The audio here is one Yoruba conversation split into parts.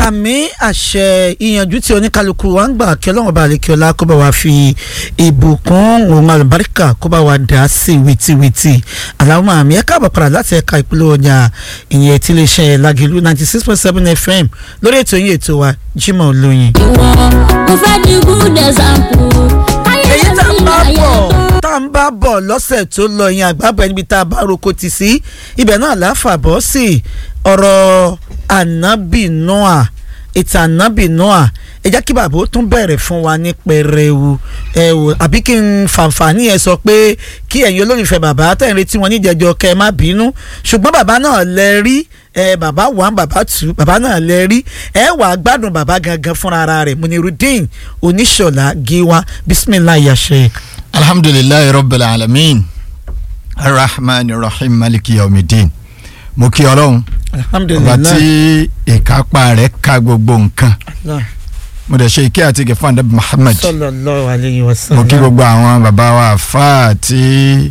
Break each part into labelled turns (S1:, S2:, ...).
S1: àmì àṣẹ ìyànjú tí oníkálukú wa ń gbà kí ọlọ́run bá lè kí ọlá kó bá wa fi ìbùkún òun àlùbáríkà kó bá wa dà sí wìtìwìtì aláwọ̀ àmì ẹ̀ka àbàpàrà láti ẹ̀ka ìpínlẹ̀ ọjà ìyẹn tí iléeṣẹ́ Lágìlú ninety six point seven FM lórí ètò yìí ètò wa Jimoh Olóyin.
S2: ìwọ mo fẹ́ di good example. káyé
S1: èyí tá ń
S2: mi
S1: bá
S2: láyé
S1: bọ̀
S2: tó.
S1: tá ń bá bọ̀ lọ́sẹ̀ tó lọ yẹn àgbàbọ̀ níbi tá a bá roko ti sí ibẹ̀ náà láfà bọ́ sí ọ̀rọ̀ ànábì Noah ìtàn ànábì Noah ẹ jẹ́ kí bàbá ó tún bẹ̀rẹ̀ fún wa ní pẹrẹwu ẹ wò àbí kí n fàǹfààní ẹ sọ pé kí ẹ̀yin olólùfẹ́ bàbá tẹ̀ ń retí wọn níjẹ̀jọ́ kẹ́ ẹ má bínú ṣùgbọ́n bàbá náà lẹ rí ẹ bàbá one bàbá two bàbá náà lẹ rí ẹ wà á gbádùn bàbá gangan fúnra ara rẹ̀ Munirudeen Oníṣọ̀lá Gíwá bisimilayi ya sheik.
S3: alhamdulilayi rabbil alamin arrahman rahim maliki yawmidin mo kí ọlọ́run ọba
S1: alhamdulilayi.
S3: tí ìkápá rẹ̀ ka gbogbo nǹkan mo dẹ̀ ṣe ike àti gẹ̀fọ́ àdàbí muhammad
S1: sallallahu alayhi wa
S3: mo
S1: sallam.
S3: kí gbogbo àwọn bàbá wa àfáà tí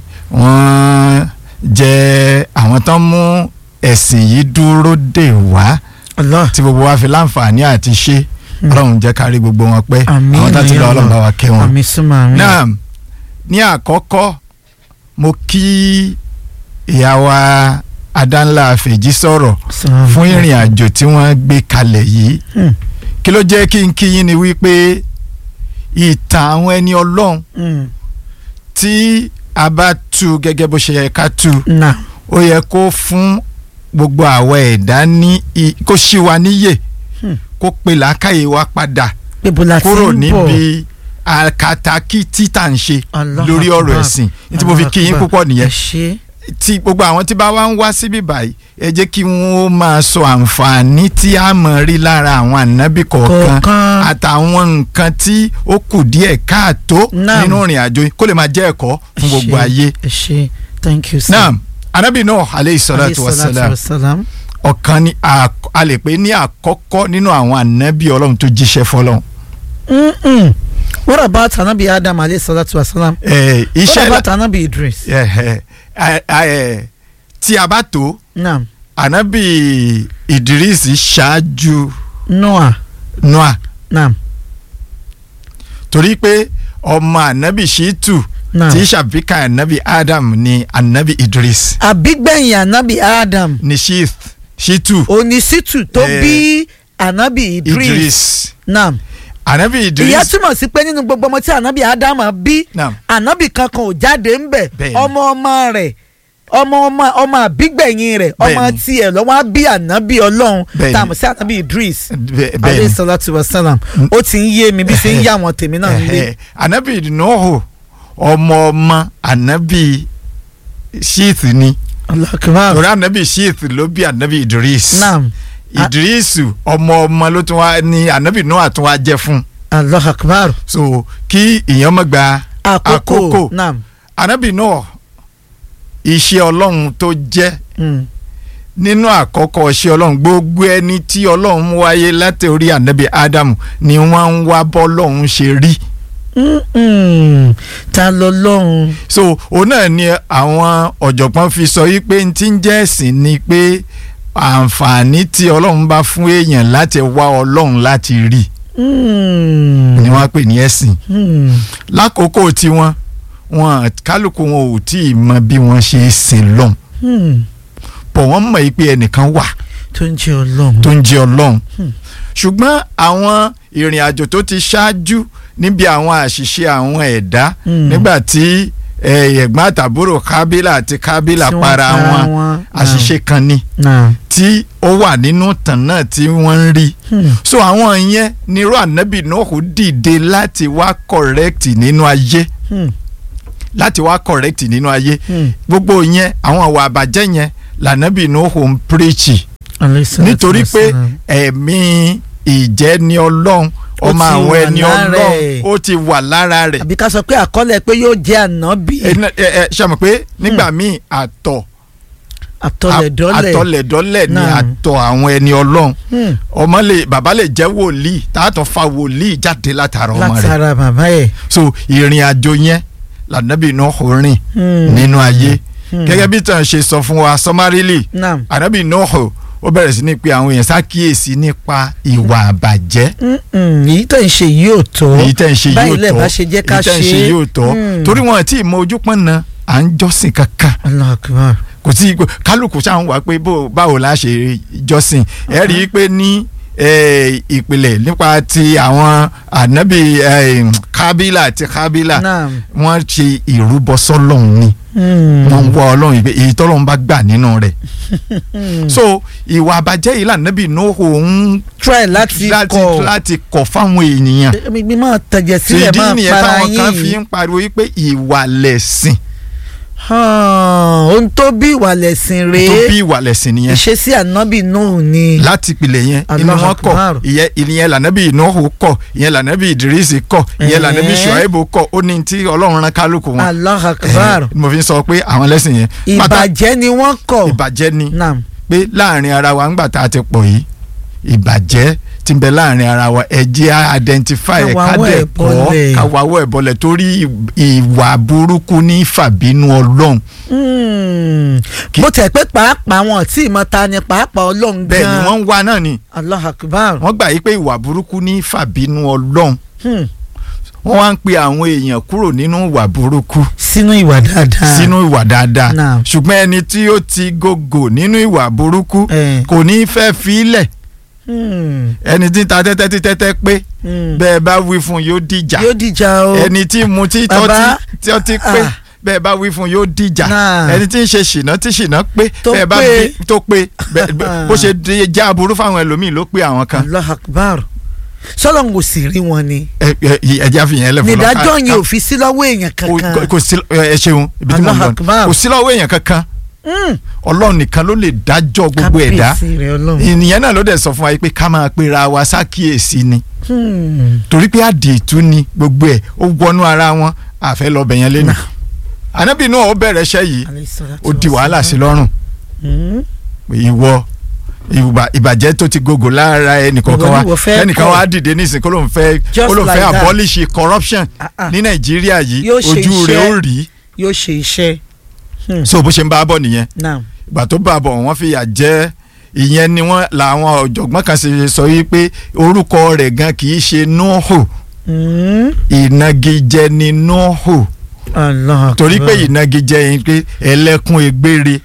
S3: wọ́n jẹ́ àwọn tó ń mú ẹ̀sìn yìí dúró dè wá
S1: Allah
S3: tí gbogbo wa fi láǹfààní àti ṣe ọlọ́run jẹ́ kárí gbogbo wọn pẹ́
S1: Àmín
S3: àwọn tó ti lọ
S1: ya
S3: ọlọ́run bá wa kẹ́ wọn.
S1: àmì súnmọ́ àmì.
S3: náà ní àkọ́kọ́ mo kí ìyá wa adánlá fèjì sọ̀rọ̀
S1: Assalamu
S3: fún
S1: alaikum.
S3: ìrìn àjò tí wọ́n gbé kalẹ̀ yìí
S1: Hmm,
S3: kí ló jẹ́ kí n kí yín ni wípé ìtàn àwọn ẹni ọlọ́run
S1: hmm,
S3: tí a bá tú gẹ́gẹ́ bó ṣe yẹ ká tú
S1: náà
S3: ó yẹ kó fún gbogbo àwọn ẹ̀dá ní i- kó ṣí wa níyè
S1: Hmm.
S3: kó pe làákàyè wa padà
S1: níbo la ti
S3: kúrò
S1: ń bọ̀
S3: níbi àkàtàkì títà ń ṣe
S1: Allahu
S3: lórí ọ̀rọ̀
S1: Akbar.
S3: ẹ̀sìn ní tí mo fi kí yín
S1: Allahu
S3: púpọ̀
S1: Akbar.
S3: nìyẹn
S1: ẹ ṣé
S3: tí gbogbo àwọn tí bá wá ń wá síbí báyìí ẹ jẹ́ kí wọ́n máa sọ àǹfààní tí a mọ̀ rí lára àwọn ànábì kọ̀ọ̀kan
S1: Kọ̀ọ̀kan.
S3: àtàwọn nǹkan tí ó kù díẹ̀ káàtó
S1: Naam.
S3: nínú ìrìn àjò yìí kó lè máa jẹ́ ẹ̀kọ́ fún
S1: Ẹ
S3: gbogbo
S1: ṣé,
S3: ayé.
S1: ẹ ṣé thank you sir.
S3: naam ànábì Nuh aleyhi salatu wa salam
S1: salam.
S3: ọ̀kan ni a a lè pè ní àkọ́kọ́ nínú àwọn ànábì ọlọ́run tó jíṣẹ́ fọlọ́run.
S1: Mm-mm. what about anabi adam alayhi salatu wa salam.
S3: Ẹ,
S1: what
S3: iṣẹ́
S1: about anabi idris.
S3: ẹ, ẹ, ẹ, ẹ, tí a bá tó
S1: naam
S3: ànábì Ìdírísì ṣáájú
S1: noah
S3: Noah
S1: naam
S3: torí pé ọmọ ànábì Ṣítù
S1: naam.
S3: tí ṣàbíkà ànábì Adam ni ànábì Idris
S1: àbígbẹ̀yìn anabi adam
S3: ni Ṣíth Ṣítù
S1: onísìtù tó
S3: Eh,
S1: bí anabi idris.
S3: Idris
S1: naam
S3: ànábì
S1: ìyá
S3: Idris
S1: túmọ̀ sí pé nínú gbogbo ọmọ tí ànábì ádámà bí
S3: Naam.
S1: ànábì kankan ò jáde ń bẹ̀
S3: Bẹ́ẹ̀ni.
S1: ọmọ ọmọ rẹ̀ ọmọ ọmọ ọmọ àbígbẹ̀yìn rẹ̀ ọmọ
S3: Bẹ́ẹ̀ni.
S1: tiẹ̀ lọ́wọ́ á bí ànábì ọlọ́run
S3: Bẹ́ẹ̀ni.
S1: tá a mọ̀ sí ànábì idris
S3: bẹ-
S1: alayhi
S3: bẹ́ẹ̀ni
S1: salatu wa salam ó ti ń yé mi bí ṣe ń yá àwọn tèmi náà nílé
S3: Ẹhẹ. ànábì Nuhu ọmọ ọmọ ànábì Ṣíth ni
S1: Allahu akbar
S3: torí ànábì Ṣíth ló bí ànábì Idris
S1: naam
S3: Idrisu ọmọ ọmọ ló tún wá ní ànábì Nuhu tún wá jẹ́ fún
S1: Allahu akbar
S3: so kí ìyẹn má gba
S1: àkókò
S3: Àkókò.
S1: naam
S3: ànábì Nuhu iṣẹ́ ọlọ́run tó jẹ́
S1: mm.
S3: nínú àkọ́kọ́ iṣẹ́ ọlọ́run gbogbo ẹni tí ọlọ́run mú wáyé láti orí ànábì Ádámù ni wọ́n ń wá bọ́lọ́run ṣe rí
S1: Mm-mm. ta lọ lọ́hùn
S3: so òun náà ni àwọn ọ̀jọ̀gbọ́n fi sọ yí pé ti ń jẹ́ ẹ̀sìn ni pé àǹfààní tí ọlọ́run bá fún èèyàn láti wá ọlọ́run láti rí
S1: Mm.
S3: ni wọ́n pè ní ẹ̀sìn
S1: Mm.
S3: lákòókò tiwọn wọn kálukú wọn ò tí ì mọ bí wọ́n ṣe sìn lọ́hùn
S1: Mm.
S3: bọ̀ wọ́n mọ̀ yí pé ẹnìkan wà
S1: tó ń jẹ́ ọlọ́run
S3: tó ń jẹ́ ọlọ́run
S1: Hmm.
S3: ṣùgbọ́n àwọn ìrìn àjò tó ti ṣáájú níbi àwọn àṣìṣe àwọn ẹ̀dá
S1: Hmm.
S3: nígbà tí eh, ẹ̀gbọ́n àtàbúrò kábílà àti kábílà
S1: Tí wọ́n
S3: para wọn àṣìṣe kan ni
S1: náà.
S3: tí ó wà nínú tàn náà tí wọ́n ń rí
S1: Hmm.
S3: so àwọn yẹn nírú ànábì Nóòhù dìde láti wá correct nínú ayé
S1: Hmm.
S3: láti wá correct nínú ayé
S1: Hmm.
S3: gbogbo yẹn àwọn àwà àbàjẹ́ yẹn lànábì Nóòhù ń preach
S1: Alayhi salatu
S3: nítorí pé
S1: wassalam.
S3: ẹ̀mí ìjẹ́ni ọlọ́run
S1: Ó
S3: ọmọ
S1: ti
S3: àwọn
S1: wà
S3: ẹni
S1: lára
S3: ọlọ́run
S1: ẹ̀.
S3: ó ti wà lára rẹ̀
S1: àbí ká sọ pé àkọọ́lẹ̀ pé yóò jẹ́ ànábì
S3: ẹ ẹ ẹ ṣe mọ̀ pé nígbà míì àtọ̀
S1: àtọlẹ̀dọ́lẹ̀.
S3: àtọ̀lẹ̀dọ́lẹ̀ ni
S1: Náà.
S3: àtọ̀ àwọn ẹni ọlọ́run
S1: Hmm.
S3: ọmọ lè bàbá lè jẹ́ wòlíì tààtọ̀ fa wòlíì jáde látara ọmọ rẹ̀
S1: látara bàbá ẹ̀.
S3: so ìrìn àjò yẹn lànàbì Nóòhù rìn
S1: Hmm.
S3: nínú ayé
S1: Hmm.
S3: gẹ́gẹ́ bí tàn ṣe sọ fún wa sọmárìlì
S1: naam.
S3: ànàbì Nóòhù ó bẹ̀rẹ̀ sí ní pe àwọn èèyàn ṣàkíyèsí nípa ìwà àbàjẹ́
S1: Mm-mm, èyí tó ń ṣe yìí ò tó
S3: èyí tẹ́ ń ṣe yìí ò
S1: báyìí lẹ̀
S3: tọ́
S1: bá ṣe jẹ́ ká
S3: èyí tẹ́ ń ṣe
S1: ṣe
S3: yìí ò tọ́
S1: Mm.
S3: torí wọn àti ìmọ̀ ojú pọ́n na à ń jọ́sìn kankan
S1: Allahu Akbar.
S3: kò sí kálukú sáà ń wá pé bó- báwo la ṣe jọ́sìn ẹ rí i pé ní eh, ìpìlẹ̀ nípa ti àwọn ànábì eh, kábílà àti kábílà
S1: Naam.
S3: wọ́n ṣe ìrúbọ sọ́lọ́hún ni
S1: Mm.
S3: wọ́n ń wá ọlọ́run ìgbé èyí tọ́lọ́run bá gbà nínú rẹ̀ so ìwà àbàjẹ́ yìí lànàbì nóhò ń
S1: try láti
S3: láti
S1: kọ̀
S3: láti kọ̀ fáwọn ènìyàn
S1: mi máa tẹ̀jẹ̀ sílẹ̀
S3: tìdí
S1: máa
S3: nìyẹn
S1: para
S3: táwọn kan fi
S1: yín
S3: ń pariwo wípé ìwà lẹ̀sìn
S1: hàn, ohun tó bí ìwà lẹ̀sìn
S3: tó
S1: rèé
S3: bí ìwà lẹ̀sìn nìyẹn
S1: ìṣesí ànábì Nuhu ni
S3: láti pilẹ̀ yẹn inú
S1: Allahu
S3: wọn kọ̀
S1: Akbar.
S3: ìyẹn ìyẹn lànàbì nóhò kọ̀ ìyẹn lànàbì ìdírísì kọ̀ ìyẹn lànàbì
S1: Ẹ̀ẹ́.
S3: ṣùáìbù kọ̀ ó ní tí ọlọ́run rán kálukú wọn
S1: Allahu Akbar
S3: Eh, mo fi ń sọ pé àwọn lẹ́sìn yẹn pátá
S1: ìbàjẹ́ ni wọ́n kọ̀
S3: ìbàjẹ́ ni
S1: Naam.
S3: pé láàrin ara wa ńgbà tá a ti pọ̀ yìí ìbàjẹ́ tí ń bẹ láàrin ara wa ẹ jẹ́ á identify ẹ̀ ká
S1: Káwawọ́
S3: dẹ̀
S1: ẹ̀
S3: kọ́
S1: bọ́lẹ̀.
S3: káwawọ́ ẹ̀ bọ́lẹ̀ torí ì- ìwà burúkú ní fàbínú ọlọ́run
S1: Mm. bó tẹ̀ pé pàápàá wọn tí ìmọ̀ ta ni pàápàá ọlọ́run
S3: bẹ́ẹ̀ ni
S1: gan
S3: wọ́n ń wá náà ni
S1: Allahu Akbar
S3: wọ́n gbà yí pé ìwà burúkú ní fàbínú ọlọ́run
S1: Hmm.
S3: wọ́n wá ń pe àwọn èèyàn kúrò nínú ìwà burúkú
S1: sínú ìwà dáadáa
S3: sínú ìwà dáadáa
S1: Naam.
S3: ṣùgbọ́n ẹni tí ó ti gògò nínú ìwà burúkú
S1: Eh.
S3: kò ní fẹ́ fi í lẹ̀
S1: Hmm.
S3: ẹni tí ń ta tẹ́tẹ́ tí tẹ́tẹ́ pé
S1: Hmm.
S3: bẹ́ẹ̀ bá wí fún yóò dìjà
S1: yóò dìjà o
S3: ẹni tí mu tí
S1: Bàbá,
S3: tọ́tí tí ọtí pé
S1: ah.
S3: bẹ́ẹ̀ bá wí fún yóò dìjà
S1: Náà.
S3: ẹni tí ń ṣe ṣìnà tí ṣìnà pé
S1: Tó
S3: bẹ́ẹ̀ bá
S1: pé.
S3: bí tó pé bẹ́ẹ̀- bẹ́ẹ̀- bó ṣe di- jẹ́ aburú fáwọn ẹlòmíì ló pé àwọn kan
S1: Allahu Akbar sọlọ́n kò sì rí wọn ni
S3: ẹ ẹ ẹja fi yẹn lẹ fọlọ
S1: nídájọ́ yẹn ò fi sí lọ́wọ́ èèyàn kankan
S3: kò sí ẹ ṣeun ibi tí mo ń
S1: Allahu
S3: lọ
S1: Akbar.
S3: kò sí lọ́wọ́ èèyàn kankan
S1: Hmm.
S3: ọlọ́run nìkan ló lè dájọ́ gbogbo ẹ̀dá
S1: Kábíyèsí rẹ̀ Ọlọ́run.
S3: ìnìyẹn náà ló dẹ̀ sọ fún wa pé ká máa pera wa sákìyèsí ni
S1: Hmm.
S3: torí pé àdìtú ni gbogbo ẹ̀ ó wọnú ara wọn àfẹ́ lọ bẹ̀yẹn lẹ́nu ànábì náà ó bẹ̀rẹ̀ iṣẹ́ yìí
S1: Alayhi salatu
S3: ó di wàhálà sí
S1: wassalam.
S3: lọ́rùn
S1: Hmm.
S3: ìwọ ìwà- ìbàjẹ́ tó ti gògò lára ẹnìkọ̀ọ̀kan
S1: Ìwọ
S3: wa
S1: ni ìwọ fẹ́
S3: ẹnìkan
S1: kọ̀.
S3: wa dìde nísìnyí kó ló ń fẹ́
S1: Just
S3: kó ló ń fẹ́
S1: like that.
S3: abolish corruption
S1: Ah, ah.
S3: ní nàìjíríà yìí
S1: Yóò ṣe
S3: ojú rẹ̀
S1: iṣẹ́.
S3: ó rí
S1: yóò ṣe iṣẹ́ Hmm.
S3: so bó ṣe ń bá a bọ̀ nìyẹn
S1: Naam.
S3: ìgbà tó bá a bọ̀ wọ́n fi yà jẹ́ ìyẹn ni wọ́n làwọn ọ̀jọ̀gbọ́n kan ṣe sọ yìí pé orúkọ rẹ̀ gan kì í ṣe Nuhu
S1: Hmm.
S3: ìnagijẹ ni Nuhu
S1: Allahu Akbar.
S3: torí pé ìnagijẹ yẹn pé ẹlẹ́kùn egbére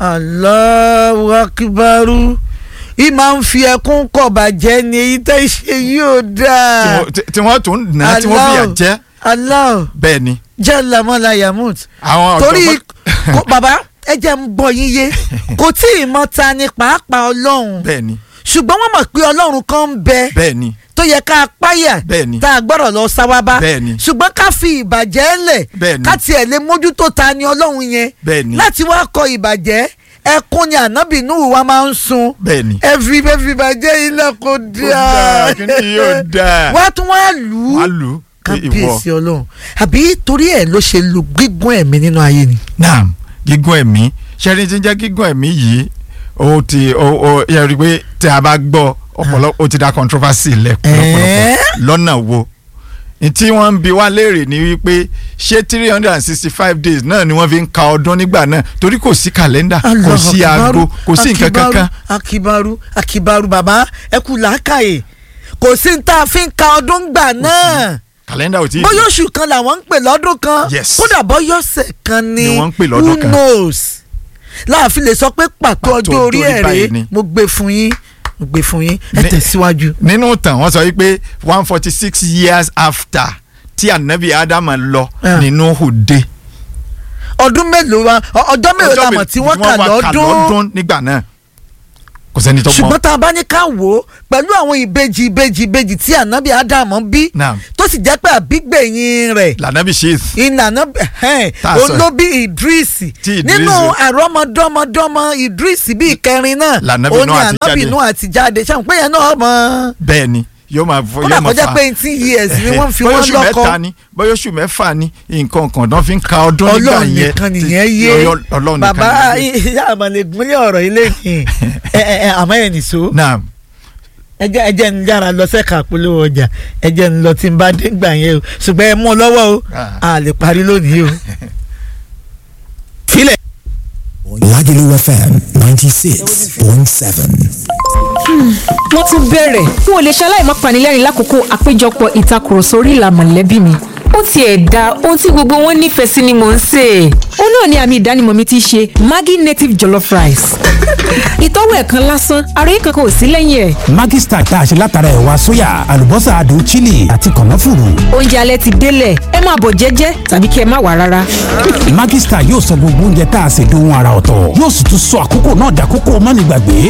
S1: Allahu Akbaru ì máa ń fi ẹkún kọ̀ bàjẹ́ ni èyí tẹ́ ṣe yóò
S3: tí
S1: dáa
S3: wọ́n- tí- tí wọ́n tún nà á tí wọ́n fi yà
S1: Allah.
S3: jẹ́
S1: Allah
S3: bẹ́ẹ̀ ni
S1: jalla mọ́lá yamut
S3: àwọn
S1: torí
S3: ọ̀jọ̀gbọ́n
S1: kò- bàbá ẹ jẹ́ ń gbọ́ yín yé kò tí ì mọ̀ ta ni pàápàá ọlọ́run
S3: bẹ́ẹ̀ ni
S1: ṣùgbọ́n wọ́n mọ̀ pé ọlọ́run kan ń bẹ
S3: bẹ́ẹ̀ ni
S1: tó yẹ ká páyà
S3: bẹ́ẹ̀ ni
S1: tá a gbọ́dọ̀ lọ sáwábá
S3: Bẹ́ẹ̀ ni.
S1: ṣùgbọ́n ká fi ìbàjẹ́ lẹ̀
S3: Bẹ́ẹ̀ ni.
S1: ká tiẹ̀ lè mójútó ta ni ọlọ́run yẹn
S3: bẹ́ẹ̀ ni
S1: láti wá kọ ìbàjẹ́ ẹkún ni ànábì Nuhu wa máa ń sun
S3: bẹ́ẹ̀ ni.
S1: ẹ fi ẹ fi ìbàjẹ́ ilẹ̀ kò
S3: Ó dáa,
S1: dáa
S3: kí ni yóò dáa.
S1: wá tún wá lù
S3: wàá
S1: ú
S3: lù ú pé ìwọ
S1: kábíyèsí ọlọ́run àbí torí ẹ̀ ló ṣe lu gígùn ẹ̀mí nínú ayé ni.
S3: naam gígùn ẹ̀mí ṣẹ́ni tí ń jẹ́ gígùn ẹ̀mí yìí ó ti ó ó yẹ rí i pé tí a bá gbọ́ ọ̀pọ̀lọpọ̀ ó ti dá controversy lẹ̀ pọ̀lọpọ̀lọpọ̀
S1: Ẹ̀ẹ́?
S3: lọ́nà wo ní tí wọ́n ń bi wá léèrè ni wípé ṣé three hundred and sixty five days náà ni wọ́n fi ń ka ọdún nígbà náà torí kò sí kàlẹ́ndà kò
S1: Allahu
S3: sí
S1: Akbaru,
S3: aago kò sí nǹkan
S1: Akibaru,
S3: kankan
S1: akibaru akibaru bàbá ẹ kú làákàyè kò sí ní tá a fi ń ka ọdún gbà náà
S3: kàlẹ́ndà ò tí ì
S1: bóyá oṣù kan làwọn ń pè lọ́dún kan
S3: Yes.
S1: kódà bóyá ọ̀sẹ̀ kan ni
S3: Ni wọ́n ń pè lọ́dún
S1: who
S3: kan.
S1: knows láàfin lè sọ pé pàtó
S3: Pàtó
S1: ọjọ́ orí
S3: ọjọ́ orí
S1: ẹ̀
S3: báyìí
S1: rèé
S3: ni.
S1: mo gbé fún yín mo gbé fún yín ẹ
S3: Ní-
S1: tẹ̀síwájú.
S3: nínú ìtàn wọ́n sọ wípé one forty six years after tí anabi Ádámù lọ
S1: Ah.
S3: ní Nuhu dé
S1: ọdún mélòó wa ọ- ọjọ́ mélòó la mọ̀ tí wọ́n kà lọ́dún
S3: lọ́dún nígbà náà kò sẹ́ni tó mọ̀
S1: ṣùgbọ́n tá a bá ní ká wò ó pẹ̀lú àwọn ìbejì ìbejì ìbejì tí ànábì ádámù bí
S3: Naam.
S1: tó sì jẹ́ pé àbígbẹ̀yìn rẹ̀
S3: lànàbì ṣe
S1: ìnànà
S3: Tá a sọ
S1: olóbi idris
S3: Tí Idris-
S1: nínú àrọ́mọdọ́mọdọ́mọ idris bíi kẹrin náà
S3: Lànábì
S1: ó ní
S3: Nuh àti
S1: ànábì
S3: jáde.
S1: Nuh àti jáde ṣáà pé yẹn náà mọ
S3: bẹ́ẹ̀ ni yóò máa fọ
S1: ó
S3: yóò máa
S1: dàgbọ́jà
S3: fa
S1: pé eighteen years ni wọ́n fi
S3: bóyá
S1: wọ́n
S3: oṣù
S1: lọ́kọ
S3: mẹ́ta ni bóyá oṣù mẹ́fà ni nǹkan kan náà fi ń ka ọdún nígbà
S1: ọlọ́run
S3: yẹn
S1: nìkan
S3: tí-
S1: nìyẹn yé
S3: Ọlọ́- ọlọ́run nìkan
S1: bàbá
S3: nìyẹn yé.
S1: ìyá àmàlẹ̀ gúnlẹ̀ ọ̀rọ̀ ilé yìí ẹ ẹ ẹ àmọ́ ẹ̀ nìṣó
S3: naam
S1: ẹjẹ ẹjẹ ń yára lọ sẹ́ka polówó ọjà ẹjẹ ń lọ tí ń bá dé gbà yẹn o ṣùgbọ́n ẹ mú ọ lọ́wọ́ o
S3: Ah.
S1: a lè parí lónìí o. filẹ̀.
S4: Lagelu FM 96.7.
S5: wọ́n tún bẹ̀rẹ̀ n ò lè ṣaláì má panilẹ́rìn lákòókò àpéjọpọ̀ ìtakùrọ̀sọ orí ìlà mọ̀lẹ́bí mi ó tiẹ̀ da ohun tí gbogbo wọn nífẹ̀ẹ́ sí ni mò ń sè é ó náà ni àmì ìdánimọ̀ mi ti ṣe Maggi native jollof rice ìtọ́wò ẹ̀kan lásán ara yìí kankan ò sí lẹ́yìn ẹ̀
S4: Maggi Star tá a ṣe látara ẹ̀wà sóyà àlùbọ́sà adùn chili àti kànáfùrù.
S5: oúnjẹ alẹ́ ti délẹ̀ ẹ máa bọ̀ jẹ́jẹ́ tàbí kí ẹ má wà rárá
S4: Maggi Star yóò sọ gbogbo oúnjẹ tá a ṣe dohun ara ọ̀tọ̀ yóò sì tún sọ àkókò náà dàkókò mọ́nìgbàgbé.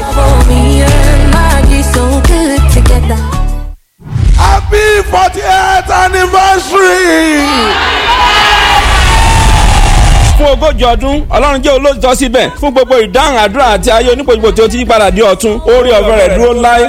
S6: Happy 40th anniversary!
S7: fún ogójì ọdún ọlọ́run jẹ́ olóòtọ́ síbẹ̀ fún gbogbo ìdáhùn àdúrà àti ayé onípojúpo tí ó ti yípadà di ọ̀tun oore ọ̀fẹ́ rẹ̀ dúró láé